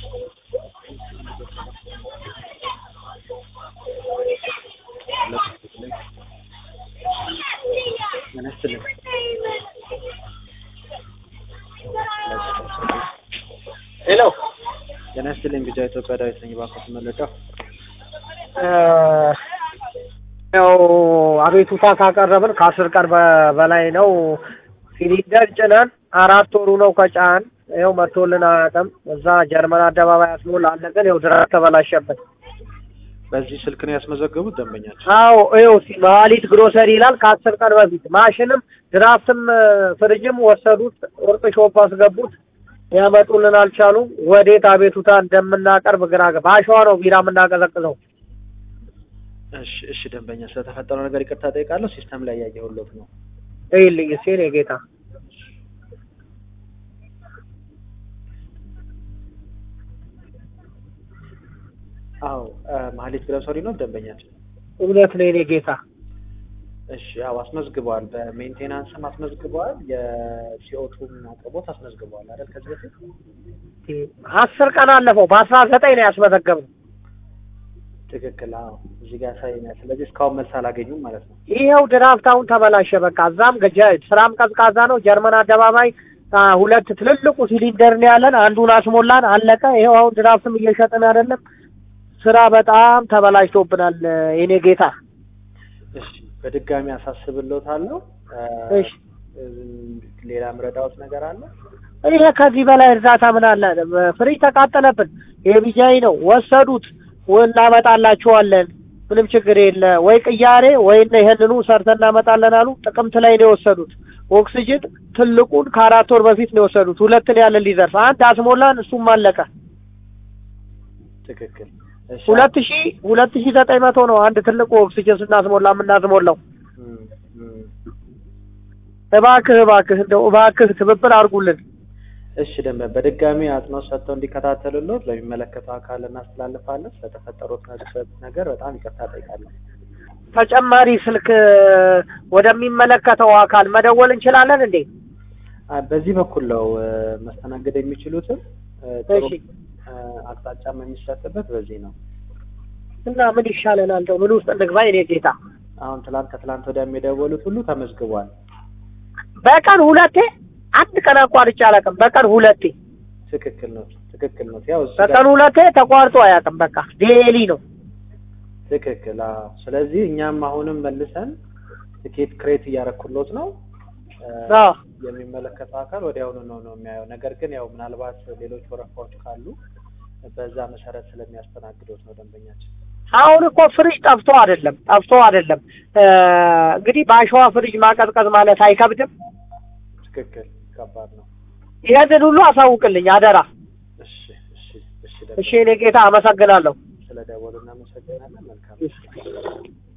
ጤና ይስጥልኝ። ሄሎ ጤና ይስጥልኝ። ቢጫ ኢትዮጵያ ዳዊት ነኝ። እባክዎት መለጫው ያው አቤቱታ ካቀረብን ከአስር ቀን በ- በላይ ነው። ሲሊንደር ጭነን አራት ወሩ ነው ከጫን ይኸው መጥቶልን አያውቅም። እዛ ጀርመን አደባባይ አስሞላለ ግን ይኸው ድረስ ተበላሸበት። በዚህ ስልክ ነው ያስመዘገቡት ደንበኛቸው? አዎ ይኸው ሲ- መሀሊት ግሮሰሪ ይላል ከአስር ቀን በፊት ማሽንም ድራፍትም ፍሪጅም ወሰዱት፣ ወርቅ ሾፕ አስገቡት። ያመጡልን አልቻሉም። ወዴት አቤቱታ እንደምናቀርብ ግራ ገባ። በአሸዋ ነው ቢራ የምናቀዘቅዘው። እሺ እሺ፣ ደንበኛ ስለተፈጠረው ነገር ይቅርታ ጠይቃለሁ። ሲስተም ላይ ያየሁሎት ነው። ይልኝ ሲል የጌታ አዎ ማህሌት ግሮሰሪ ነው ደንበኛቸው? እውነት ነው የኔ ጌታ። እሺ ያው አስመዝግበዋል። በሜንቴናንስም አስመዝግበዋል። የሲኦቱም አቅርቦት አስመዝግበዋል አይደል? ከዚህ በፊት አስር ቀን አለፈው። በአስራ ዘጠኝ ነው ያስመዘገብነው። ትክክል። አዎ እዚህ ጋር ያሳየኛል። ስለዚህ እስካሁን መልስ አላገኙም ማለት ነው። ይኸው ድራፍት አሁን ተበላሸ። በቃ እዛም ገጀ- ስራም ቀዝቃዛ ነው። ጀርመን አደባባይ አ፣ ሁለት ትልልቁ ሲሊንደር ነው ያለን። አንዱን አስሞላን፣ አለቀ። ይኸው አሁን ድራፍትም እየሸጥን አይደለም። ስራ በጣም ተበላሽቶብናል የኔ ጌታ። እሺ በድጋሚ አሳስብልዎታለሁ። እሺ ሌላ ምረዳዎት ነገር አለ? ይሄ ከዚህ በላይ እርዳታ ምን አለ? ፍሪጅ ተቃጠለብን። የቢጃይ ነው ወሰዱት። እናመጣላችኋለን፣ ምንም ችግር የለ። ወይ ቅያሬ ወይ ይሄንኑ ሰርተን እናመጣለን አሉ። ጥቅምት ላይ ነው የወሰዱት። ኦክሲጅን ትልቁን ከአራት ወር በፊት ነው የወሰዱት። ሁለት ነው ያለን ሊዘርፍ አንድ አስሞላን፣ እሱም አለቀ። ትክክል። እሺ ሁለት ሺ ሁለት ሺ ዘጠኝ መቶ ነው አንድ ትልቁ ኦክሲጅን ስናስሞላ የምናስሞላው። እም፣ እም። እባክህ እባክህ እንደው እባክህ ትብብር አድርጉልን። እሺ ደንበ በድጋሚ አጽንኦት ሰጥተው እንዲከታተሉልዎት ለሚመለከተው አካል እናስተላልፋለን። ስለተፈጠሩት ነገር በጣም ይቅርታ ጠይቃለሁ። ተጨማሪ ስልክ ወደሚመለከተው አካል መደወል እንችላለን እንዴ? አ፣ በዚህ በኩል ነው እ፣ መስተናገድ የሚችሉትን እ፣ ጥሩ እሺ እ፣ አቅጣጫም የሚሰጥበት በዚህ ነው። እና ምን ይሻለናል? እንደው ምን ውስጥ እንግባ የኔ ጌታ? አሁን ትላንት ከትላንት ወዲያ የደወሉት ሁሉ ተመዝግቧል። በቀን ሁለቴ አንድ ቀን አቋርጬ አላውቅም። በቀን ሁለቴ ትክክል ነው። ትክክል ነው። ያው እዚህ በቀን ጋር ሁለቴ ተቋርጦ አያውቅም። በቃ ዴሊ ነው። ትክክል። አዎ። ስለዚህ እኛም አሁንም መልሰን ትኬት ክሬት እያረኩሎት ነው እ፣ አዎ የሚመለከተው አካል ወዲያውኑ ነው ነው የሚያየው። ነገር ግን ያው ምናልባት ሌሎች ወረፋዎች ካሉ በዛ መሰረት ስለሚያስተናግዶት ነው ደንበኛችን። አሁን እኮ ፍሪጅ ጠፍቶ አይደለም ጠፍቶ አይደለም። እ፣ እንግዲህ በአሸዋ ፍሪጅ ማቀዝቀዝ ማለት አይከብድም። ትክክል። ከባድ ነው። ይህንን ሁሉ አሳውቅልኝ አደራ። እሺ፣ እሺ፣ እሺ። እሺ እኔ ጌታ አመሰግናለሁ። ስለ ደወሉ እናመሰግናለን። መልካም